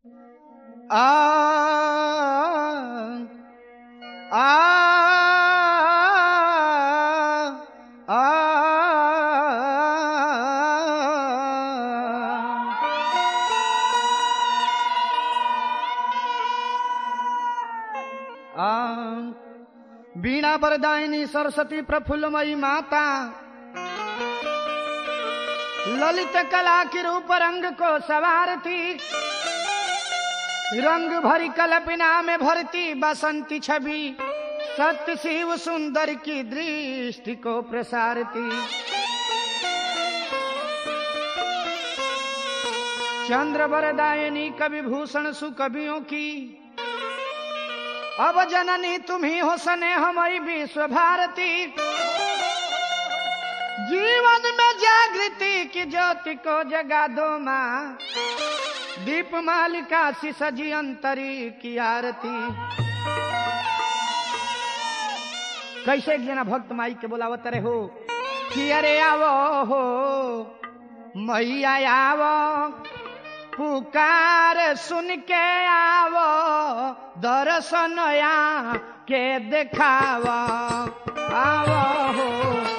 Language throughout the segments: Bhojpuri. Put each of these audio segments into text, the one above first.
आ आ आ आ वीणा वरदायिनी सरस्वती प्रफुल्लमयी माता ललित कला के रूप रंग को सवारती रंग भरी कल्पना में भरती बसंती छवि सत्य शिव सुंदर की दृष्टि को प्रसारती चंद्र वरदायनी कवि भूषण सुकवियों की अब जननी तुम्ही हो सने हमारी विश्व भारती जीवन में जागृति की ज्योति को जगा दो माँ दीप मालिका सी सजी अंतरी की आरती कैसे एक जना भक्त माई के बोलावत रहे हो कि अरे आवो हो मैया आवो पुकार सुन के आवो दर्शन या के देखावो आवो हो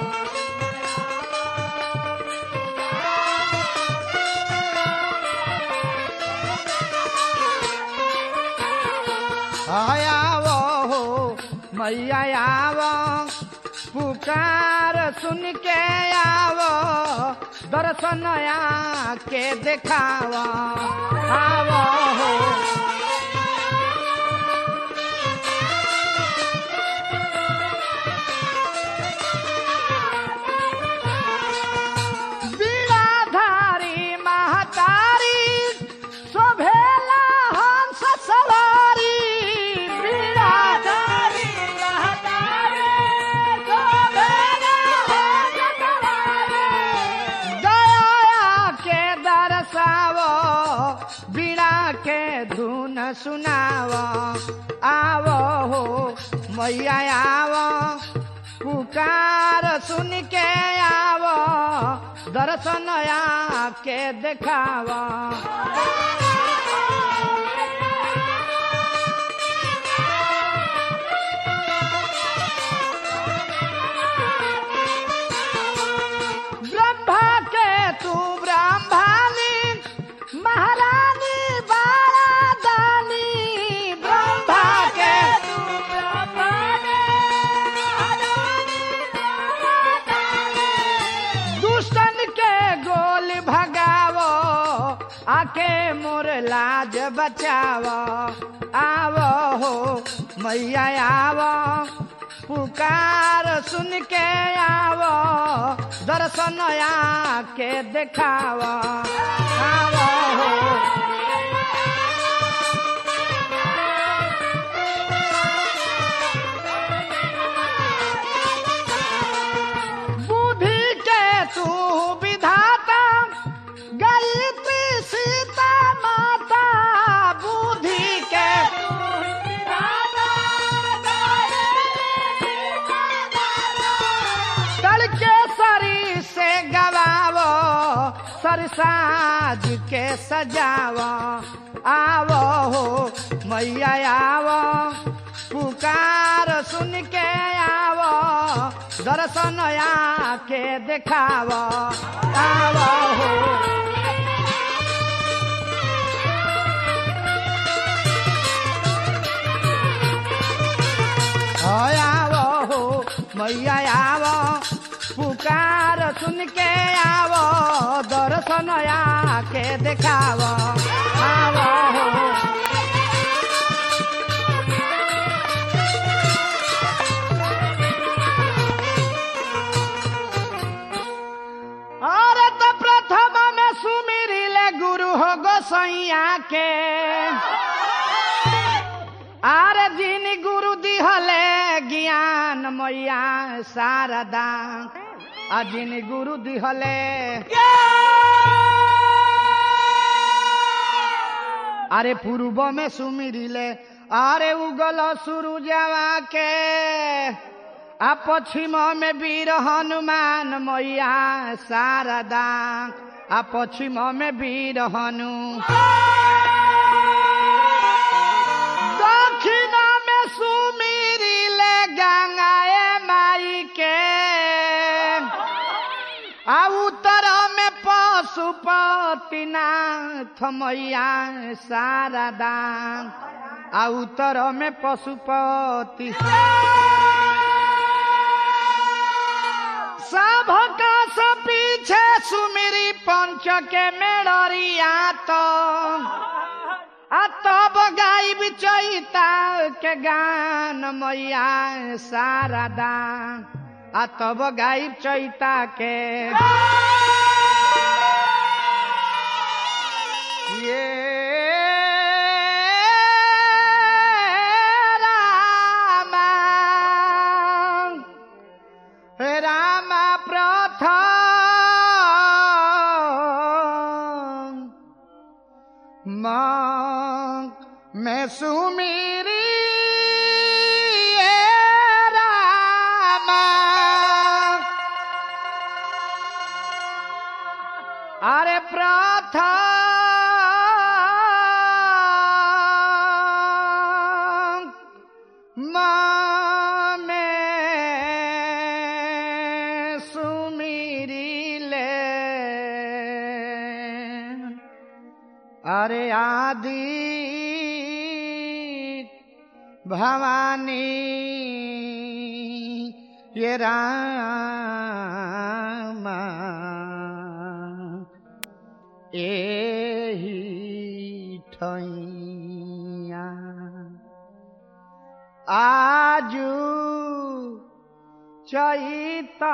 आयावो हो मैया आवो पुकार सुन के आवो दर्शन के देखावो आवो हो बीड़ाधारी महतारी शोभेला हंस सवारी बीड़ाधारी महतारी शोभेला हंस सवारी दया के दरसावो बीड़ा के धुन सुनावो आवो हो मैया आवो पुकार सुन के आवो दर्शन के देखावो ब्रह्मा के तू ब्रह्मानी महारानी बाला दानी ब्रह्मा के तू ब्रह्मानी महारानी बाला दानी दुष्टन के गोल भगावो आके मोर लाज बचावो आवो हो मैया आवो पुकार सुन के आवो दर्शन के देखावो आवो हो बुद्धि के तू विधाता गायत्री सीता माता बुद्धि के तू विधाता, तड़के सरी से गवावो सरसाज के सजावो आवो हो मैया आवो पुकार सुन के आवो दर्शन के देखावो आवो हो आवो हो मैया आवो पुकार सुन के आवो दर्शन के देखावो आवो हो अरे तो प्रथम में सुमिरी ले गुरु हो गोसैया के आरे दिन गुरु दिहले ज्ञान मैया शारदा आ जिन गुरु दिहले अरे पूर्व में सुमिरिले अरे उगल सूरुजवा के आ पश्चिम में वीर हनुमान मैया शारदा आ पश्चिम में वीर हनु पशुपतिनाथ मैया शारदा आ उत्तर में पशुपति सब का सब पीछे सुमिरी पंच के मेड़रिया तो आ तब गायब चैता के गान मैया शारदा आ तब गायब चैता के ये रामा रामा प्रथम मांग मैं सुमीरी रामा अरे प्रथम माँ में सुमीरी ले अरे आदि भवानी ये रामा एही ठैया आजू चैता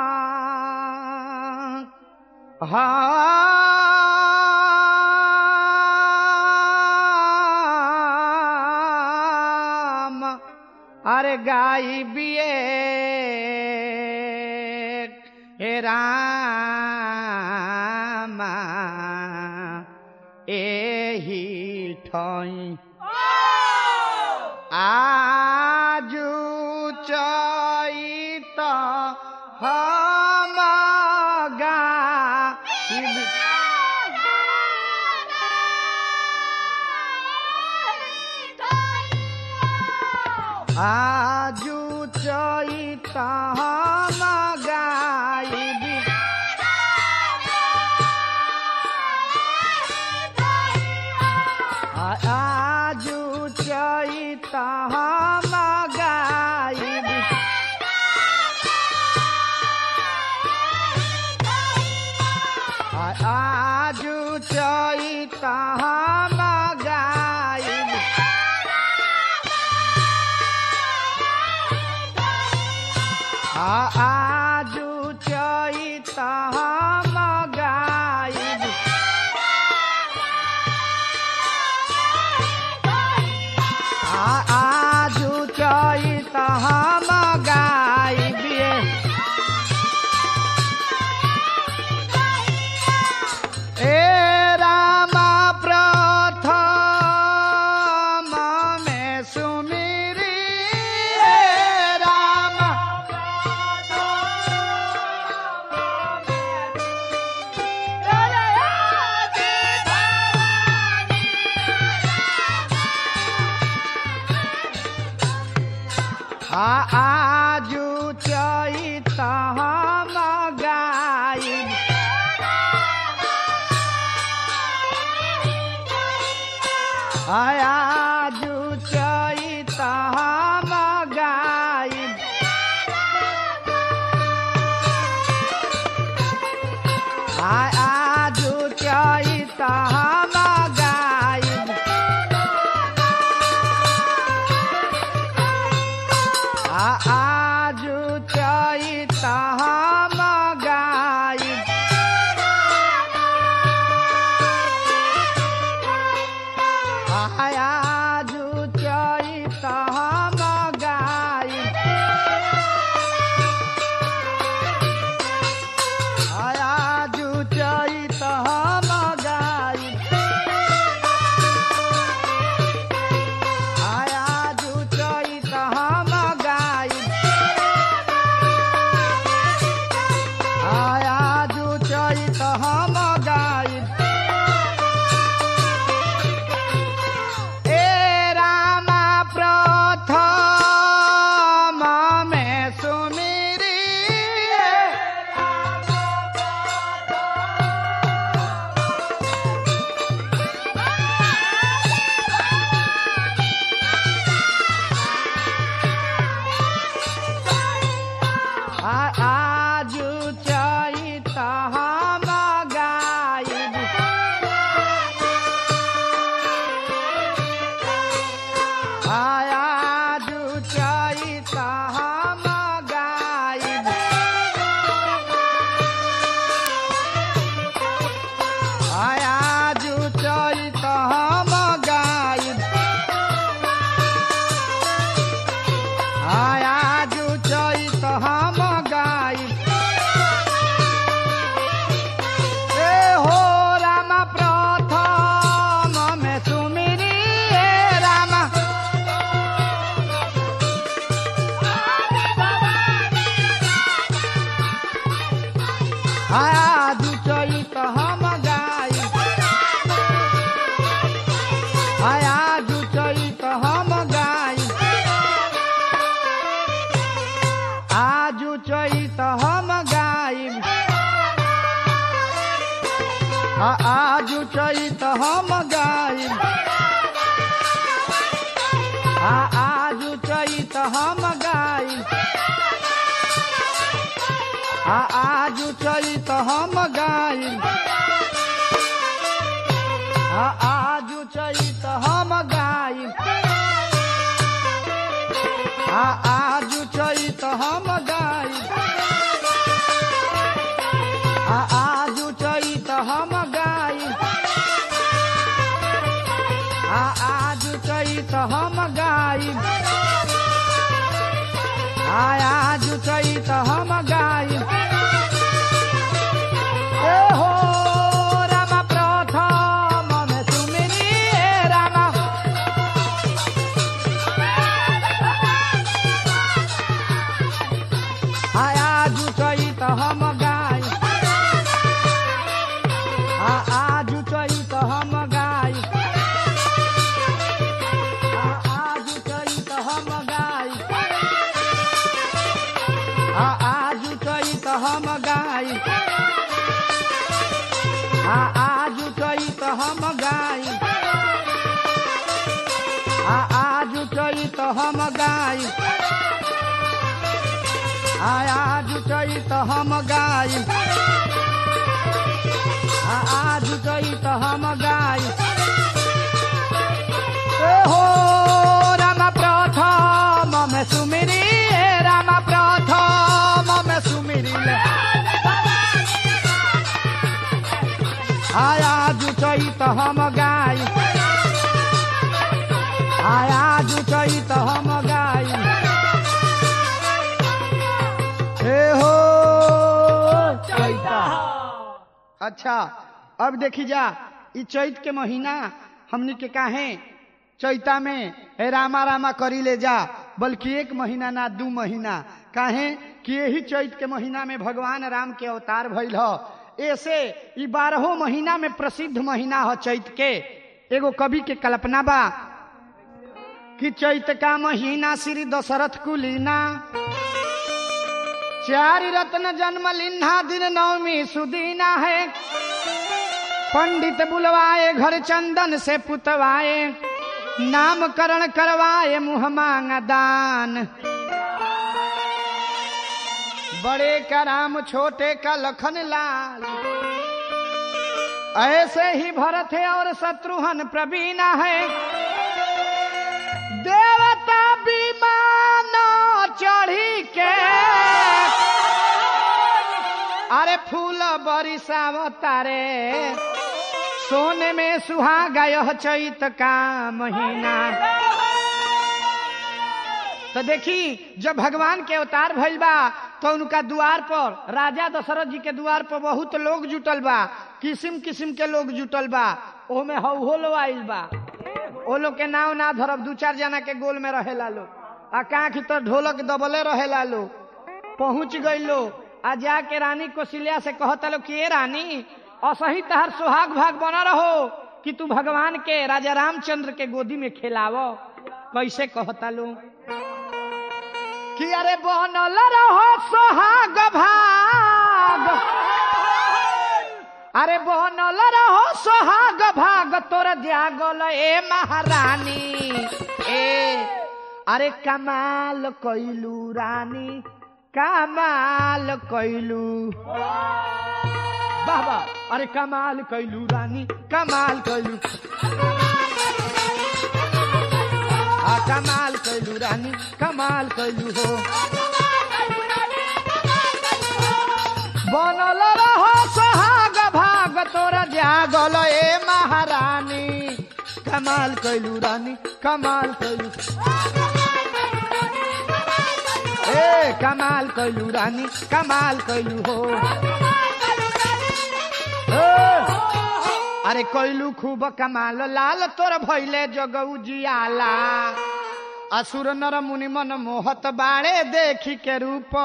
हम अरे गाई बिए हे रामा एही ठई आजू चैत हम गाइब आजू चैत हम गाइब आजू चैत हम गाइब आजू चैत हम गाइब आजू चैत हम गाइब आजू चैत हम गाइबिए ए रामा प्रथम में सुमिरी ए रामा आ आजू चैत हम गाइब आजू चैत हम गाइब आजू चैत हम गाइब आजू चैत हम गाइब आजू चैत गाई आ आजू चैत हम गाई आ आजू चैत हम गाई आ आजू चैत हम गाई आ आजू चैत हम गाई आ आजू चैत हम गाई आ आजू चैत हम गाई आ आजू चैत हम गाई ए हो रामा प्रथम में सुमिनी ए रामा आ आजू चैत हम गाई आ आजू चैत हम गाई आ आजू चैत हम गाई आ आजू चैत हम गाई आ आजू चैत हम गाई आ आजू चैत हम गाई आ आजू चैत हम गाई आ आजू चैत हम गाई ए हो राम प्रथम में सुमिरी हे राम प्रथम में सुमिरी ले आया जु चैत हम गाई आया जु चैत हम गाई हे हो चैता अच्छा अब देखी जा ई चैत के महीना हमनी के काहे चैता में हे रामा रामा करी ले जा बल्कि एक महीना ना दू महीना काहे कि यही चैत के महीना में भगवान राम के अवतार भइल ह ऐसे ई बारहो महीना में प्रसिद्ध महीना ह चैत के एगो कवि के कल्पना बा कि चैत का महीना श्री दशरथ कुलीना चारि रत्न जन्म लिन्हा दिन नवमी सुदीना है पंडित बुलवाए घर चंदन से पुतवाए नामकरण करवाए मुँह मांग दान बड़े का राम छोटे का लखन लाल ऐसे ही भरत है और शत्रुघ्न प्रवीणा है देवता विमान चढ़ी के अरे फूल बरिसावतारे सोने में सुहागा यह चैत का महीना तो देखी जब भगवान के अवतार भइल बा तो उनका द्वार पर राजा दशरथ जी के द्वार पर बहुत लोग जुटल बा किस्म किस्म के लोग जुटल बा ओमे हौ लो आइल बा ओ लोग के नाव ना धरब दू चार जना के गोल में रहेला लोग आ कांख तो ढोलक दबले रहेला लोग पहुंच गई लो आ जाके रानी कौशल्या से कहता लो कि ए रानी असही तहर सुहाग भाग बना रहो कि तू भगवान के राजा रामचंद्र के गोदी में खिलावो कैसे कहता लो कि अरे बनल रहो सोहाग भाग अरे बनल रहो सोहाग भाग तोर जागल ए महारानी ए अरे कमाल कैलू रानी कमाल कैलू वाह वाह अरे कमाल कैलू रानी कमाल कैलू आ कमाल कैलू रानी कमाल कैलू हो बनल रहो सोहाग भाग तोरा जागल ए महारानी कमाल कैलू रानी कमाल कैलू ए कमाल कैलू रानी कमाल कैलू हो ए, अरे कैलू खूब कमाल लाल तोर भैले जगऊ जियाला असुर नर मुनि मन मोहत बाड़े देखी के रूप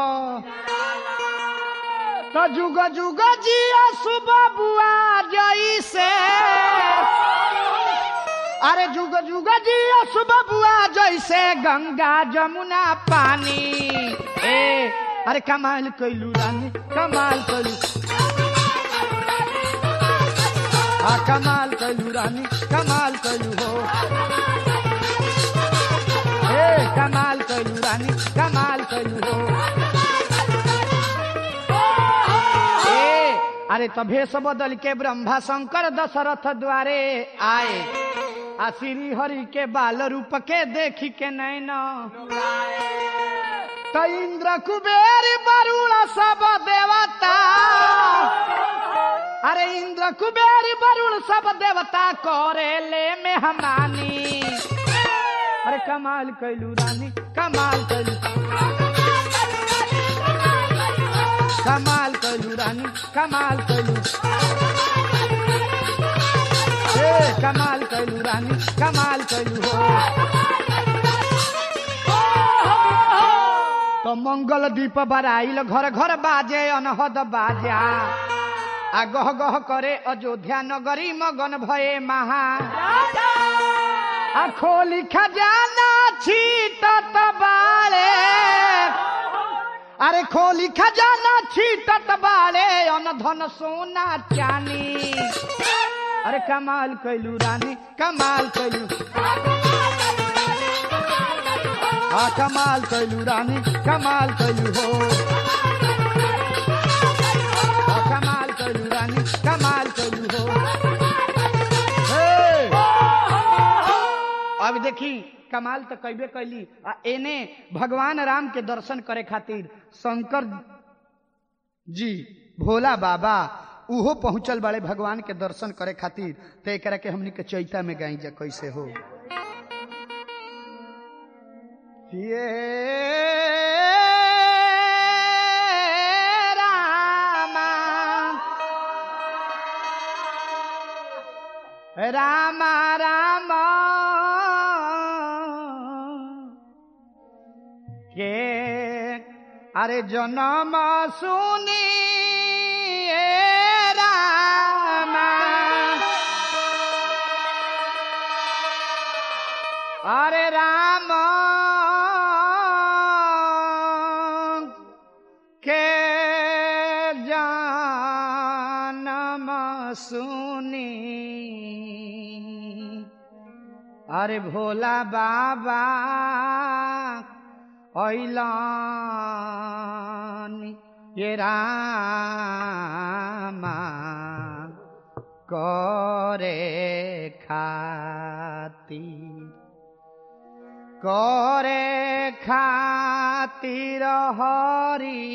तो जुग जुग जिया सुबह बुआ जई से अरे जुग जुग जिया सुबह बुआ जैसे गंगा जमुना पानी ए अरे कमाल कैलू रानी कमाल कैलू आ कमाल कैलू रानी कमाल कैलू हो ए कमाल कैलू रानी कमाल कैलू हो ए अरे तो भेष बदल के ब्रह्मा शंकर दशरथ द्वारे आए आ श्री हरि के बाल रूप के देखी के नैना तो इंद्र कुबेर बरुण सब देवता अरे इंद्र कुबेर वरुण सब देवता करे ले मेहमानी अरे कमाल कैलू रानी कमाल कैलू कमाल कैलू रानी कमाल कैलू ए कमाल कैलू रानी कमाल कैलू हो तो मंगल दीप बराइल घर घर बाजे अनहद बाजा आ गह गह करे अयोध्या नगरी मगन भये महा आ खोली खजाना छीटत बाले अरे खोली खजाना छीटत बाले अन धन सोना चानी अरे कमाल कैलू रानी कमाल कैलू आ कमाल कैलू रानी कमाल कैलू हो आ कमाल कैलू रानी कमाल कैलू हो हे! अब देखी कमाल तो कैबे कैली आ एने भगवान राम के दर्शन करे खातिर शंकर जी भोला बाबा उहो पहुंचल बाड़े भगवान के दर्शन करे खातिर तो एकरा के हमनी के चैता में गाई जा कैसे हो ये रामा रामा रामा के अरे जनम सुनी रामा अरे राम के जानम सुनी अरे भोला बाबा ऐलान ये रामा करे खातिर करे खातिर हरि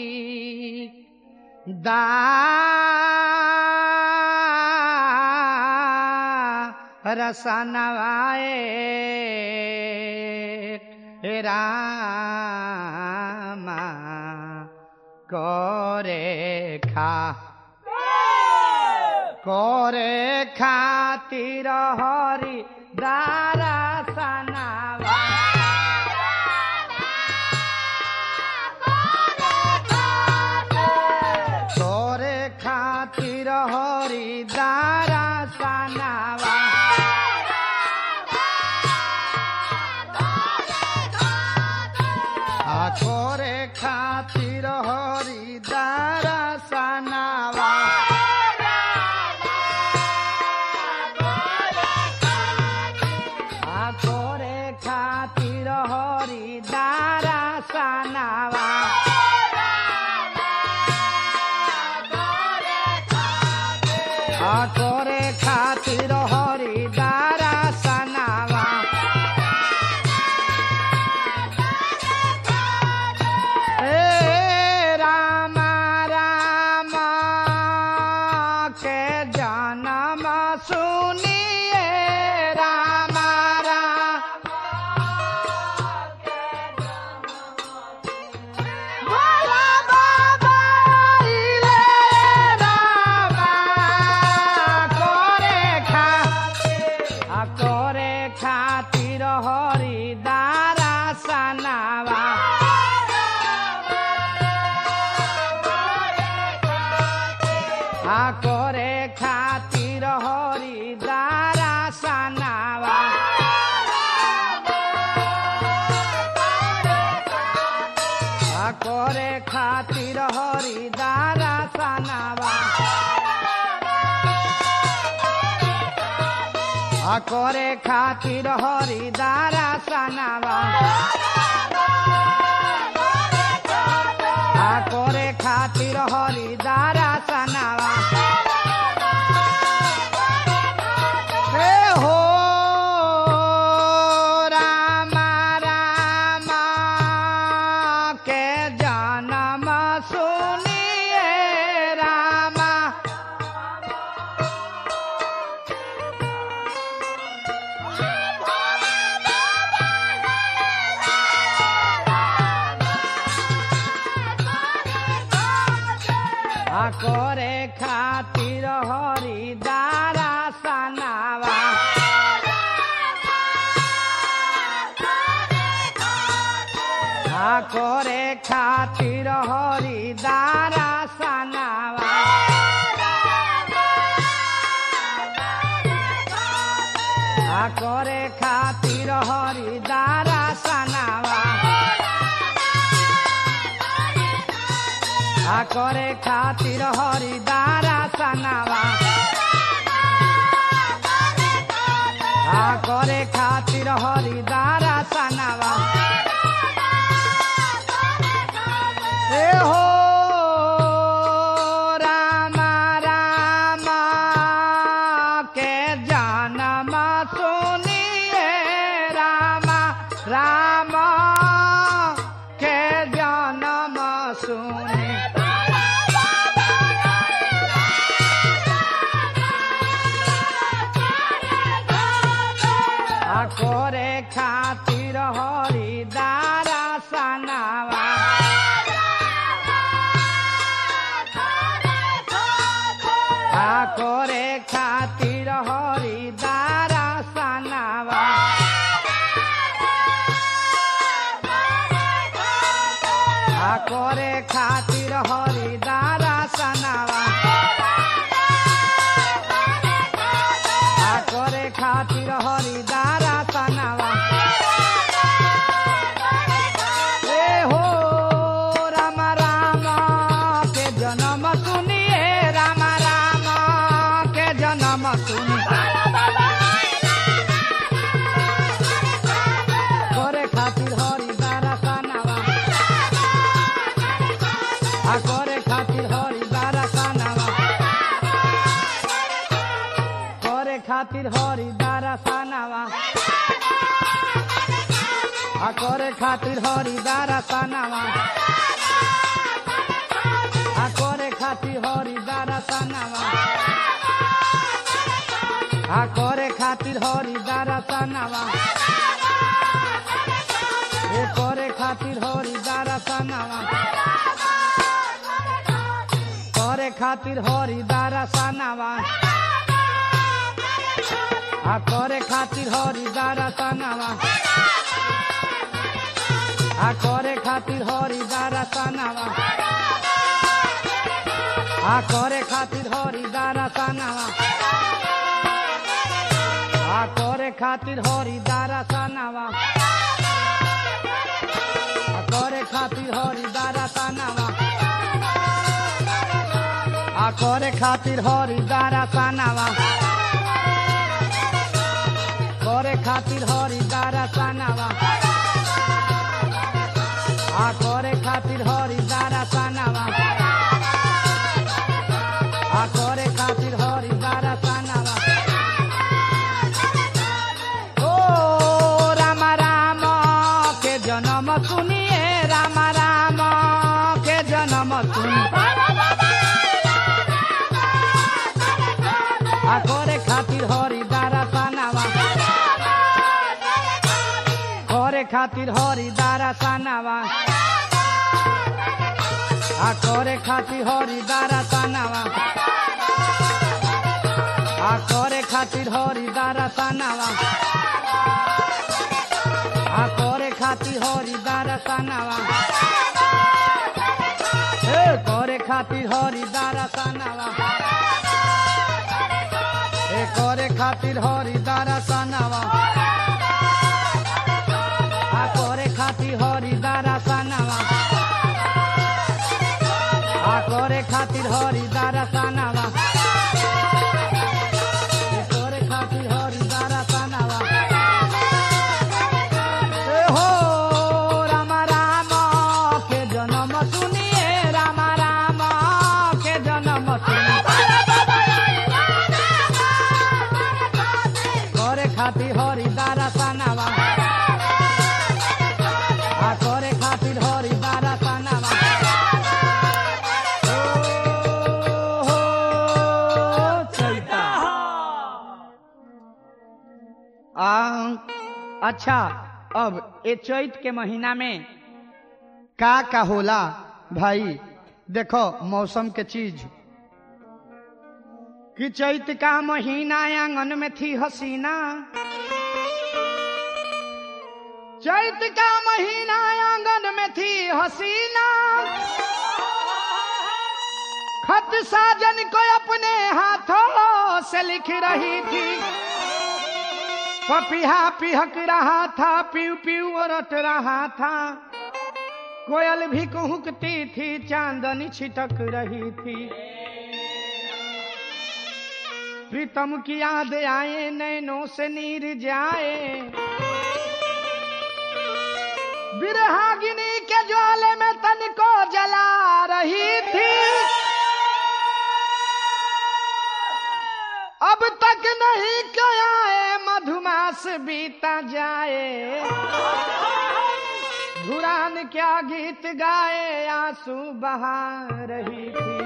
दा रसनवाए हे रामा करे खा करे खातिर हरि दारा सनावा करे खातिर हरि दारा सनावा आ करे खातिर हरि दारा सनावा आ करे खातिर हरि दारा सनावा आ करे खातिर हरि दारा सनावा ए रामा रामा के जनम सुनिए रामा राम भोला बाबा आइले रामा करे खा आ करे खातिर हरि दारा सनावा आ करे खातिर हरि दारा सनावा आ करे खातिर हरि दारा सनावा आ करे खातिर हरिदारा सनावा आ करे खातिर हरिदारा सनावा हे हो रामा रामा के जन्म सुनिए रामा आ करे खातिर हरिदारा सनावा आ करे खातिर हरिदारा सनावा आ करे खातिर हरिदारा सनावा आ करे खातिर हरिदारा सनावा आ करे खातिर हरिदारा सनावा ए हो रामा रामा के जन्म सुनिए रामा रामा के जन्म सुनिए आ करे खातिर हरिदारा सनावा आ करे खातिर हरिदारा सनावा आ करे खातिर हरिदारा सनावा आ करे खातिर हरिदारा सनावा ए हो राम राम के जन्म सुनिए राम राम के जन्म सुनिए करे खातिर हरिदारा सनावा आ करे खातिर हरिदारा सनावा करे खातिर हरिदारा सनावा आ करे खातिर हरिदारा सनावा आ करे खातिर हरिदारा सनावा आ करे खातिर हरिदारा सनावा ए करे खातिर हरिदारा सनावा करे खातिर हरिदारा सनावा आ करे खातिर हरिदारा सनावा आ करे खातिर हरिदारा सनावा आ करे खातिर हरिदारा सनावा आ करे खातिर हरिदारा सनावा आ करे खातिर हरिदारा सनावा आ करे खातिर हरिदारा सनावा करे खातिर हरिदारा सनावा आ करे खातिर हरिदारा सनावा आ करे खातिर हरिदारा सनावा ओ राम राम के जन्म सुनिए राम राम के जन्म सुनिए आ करे खातिर हरिदारा सनावा करे खातिर हरिदारा सनावा आ करे खातिर हरिदारा सनावा आ करे खातिर हरिदारा सनावा आ करे खातिर हरिदारा सनावा ए करे खातिर हरिदारा सनावा ए करे खातिर हरिदारा सनावा आ करे खातिर हरिदारा सनावा आ करे खातिर हरिदारा सनावा ए करे खातिर हरिदारा अच्छा अब ए चैत के महीना में का का होला भाई देखो मौसम के चीज कि चैत का महीना आंगन में थी हसीना चैत का महीना आंगन में थी हसीना खत साजन को अपने हाथों से लिख रही थी पपिहा पिहक रहा था पीव पीव रट रहा था कोयल भी कुहकती थी चांदनी छिटक रही थी प्रीतम की याद आए नैनों से नीर जाए बिरहागिनी के ज्वाले में तन को जला रही थी अब तक नहीं आए मधुमास बीता जाए धुरान क्या गीत गाए आंसू बहा रही थी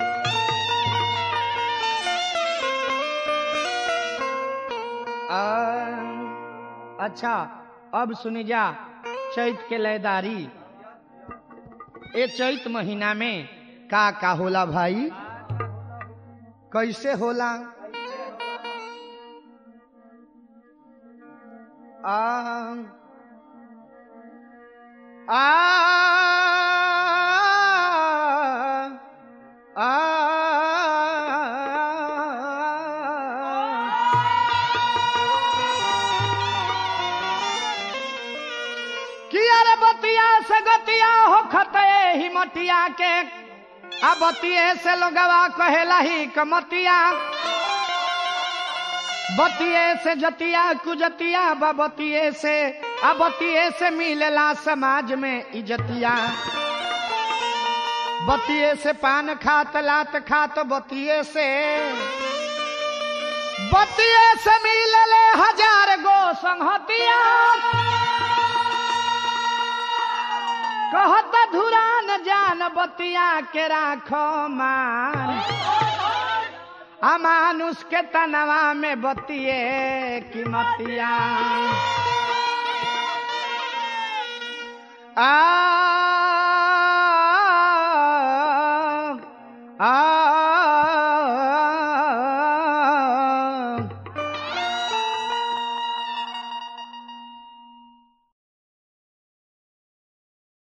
आ, अच्छा अब सुनी जा चैत के लयदारी ए चैत महीना में का का होला भाई कैसे होला आ आ आ किया रे बतिया से गतिया हो खते हिमतिया के आ बतिये से लोगवा कहेला ही कमतिया बतिये से जतिया कुजतिया बतिये से अबतिये से मिलेला समाज में इजतिया बतिये से पान खात लात खात बतिये से बतिये से मिलले हजार गो संहतिया कहत धुरान जान बतिया के राखो मान अमानुष के तनवा में बतिए की मतिया आ आ